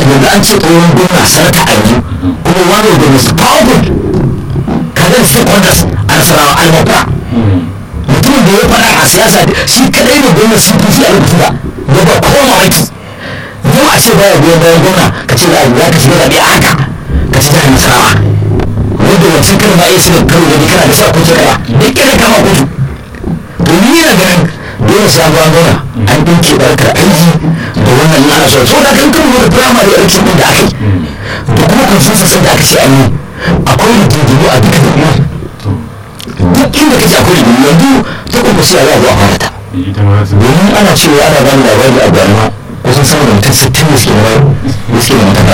yanzu an ce tsohon gwamna sarka a yanzu kuma one of the most powerful kadan stakeholders a nasarawa almabra mutumin da ya fara a siyasa shi kadai ne gwamna cpc a rubutu da da ba kowa mamaki yau a ce baya goyon bayan gwamna ka ce za ka shiga zaɓe a haka ka ci jihar nasarawa wanda wancan kan ma iya shiga karo da kana da sa kuce kara duk kira kama kudu to ni yana ganin dole sai an gwamna an ɗinke barkar aiki da wannan ana so so da kan kan wani firamare election ɗin da aka yi da kuma consensus da aka ce an yi akwai rigingimu a duka da duk inda kace akwai rigingimu yanzu ta kuma sai a za a zo a fara ta domin ana cewa ana bani labari a gwarma kusan sama da mutum sittin da suke da da suke da mataka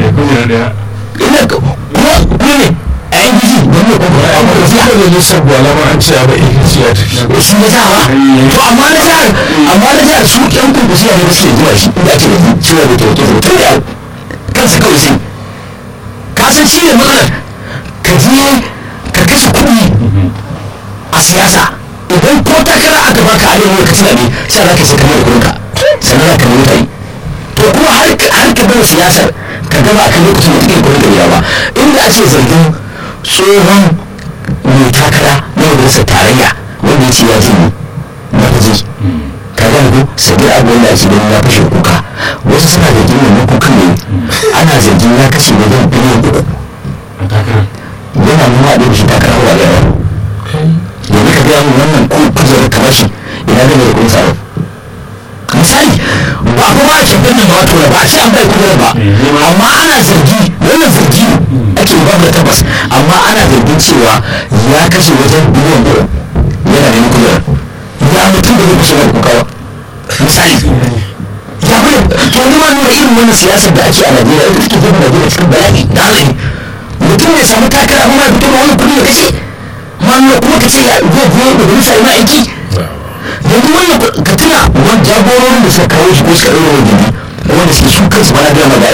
ina kuma kuma ne a yan gizi don ne kuma a kuma Shi ne nisan gwala ma an ce a ba APC ya tafi. shi na jawa to amma na jihar amma na jihar su yan kuma su ne suke zuwa shi inda ake da cewa da kyautu da tun da kansa kawai sai ka san shi ne matsalar ka je ka kashe kuɗi a siyasa idan ko takara aka baka a yau ka tunani sai za ka sai kamar kuɗinka sannan za ka nemi ta yi to kuma har har ka bar siyasar ka gaba a kan lokacin da take kuɗin gari ba inda ake zargin tsohon mai takara na majalisar tarayya wanda ya ce ya jini na faje ka gane ko sabi abu wanda ake ganin ya fashe kuka wasu suna zargin wannan kukan ne ana zargin ya kashe wajen biliyan uku yana nuna da shi takara wa da yawa yanzu ka gaya min wannan ko kujerar kamar shi ina gane da kun tsaro misali ba ko ba ke ganin ba wato ba a ce an bai kujerar ba amma ana zargi wannan zargi ake ba da tabbas amma ana zargin cewa ya kashe wajen biliyan uku yana neman kujerar ya mutum da zai kashe mai kuka ba misali ya bai to ni ma nuna irin wannan siyasar da ake a Najeriya ita take jefa Najeriya cikin bala'i da hatsari mutum ya samu takara amma ya fito da wani kuɗi ya kashe ma nuna kuma ka ce ya zai biyo da bisa ma aiki yanzu wannan ka tuna wani jagororin da suka kawo shi ko suka ɗaura wani gindi wanda suke su kansu ba na gama da